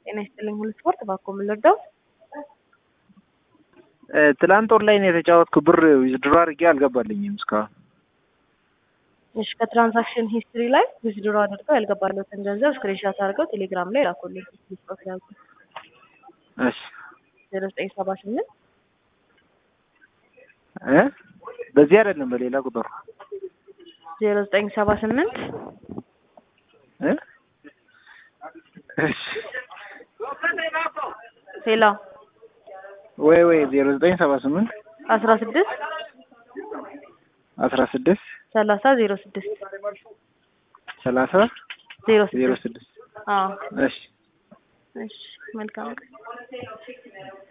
ጤና ይስጥልኝ ሁሉ ስፖርት እባክዎ ምን ልርዳው? ትላንት ኦንላይን የተጫወትኩ ብር ዊዝድሮ አድርጌ አልገባልኝም እስካሁን። እሺ ከትራንዛክሽን ሂስትሪ ላይ ዊዝድሮ አድርገው ያልገባለትን ገንዘብ ስክሪንሻት አድርገው ቴሌግራም ላይ ላኩልኝ። ስክሪንሾት ያዙ እሺ ዜሮ ዘጠኝ ሰባ ስምንት እ በዚህ አይደለም በሌላ ቁጥር ዜሮ ዘጠኝ ሰባ ስምንት እ እሺ ሌላ ወይ ወይ ዜሮ ዘጠኝ ሰባ ስምንት አስራ ስድስት አስራ ስድስት ሰላሳ ዜሮ ስድስት ሰላሳ ዜሮ ዜሮ ስድስት ስድስት አዎ እሺ እሺ መልካም ቀን